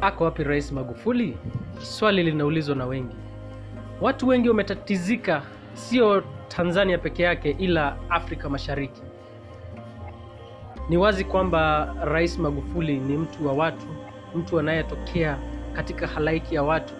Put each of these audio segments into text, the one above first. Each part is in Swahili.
Ako wapi Rais Magufuli? Swali linaulizwa na wengi. Watu wengi wametatizika, sio Tanzania peke yake, ila Afrika Mashariki. Ni wazi kwamba Rais Magufuli ni mtu wa watu, mtu anayetokea katika halaiki ya watu,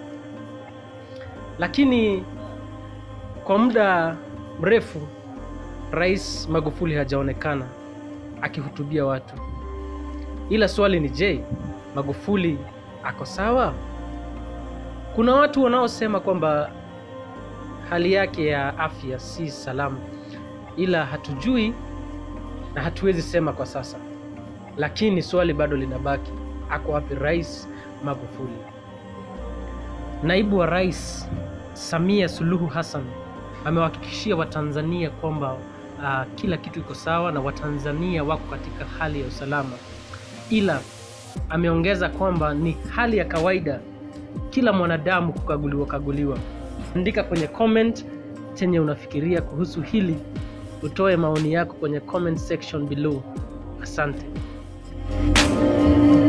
lakini kwa muda mrefu Rais Magufuli hajaonekana akihutubia watu. Ila swali ni je, Magufuli ako sawa? Kuna watu wanaosema kwamba hali yake ya afya si salama, ila hatujui na hatuwezi sema kwa sasa. Lakini swali bado linabaki, ako wapi Rais Magufuli? Naibu wa Rais Samia Suluhu Hassan amewahakikishia Watanzania kwamba uh, kila kitu iko sawa na Watanzania wako katika hali ya usalama, ila ameongeza kwamba ni hali ya kawaida kila mwanadamu kukaguliwa kaguliwa. Andika kwenye comment chenye unafikiria kuhusu hili, utoe maoni yako kwenye comment section below. Asante.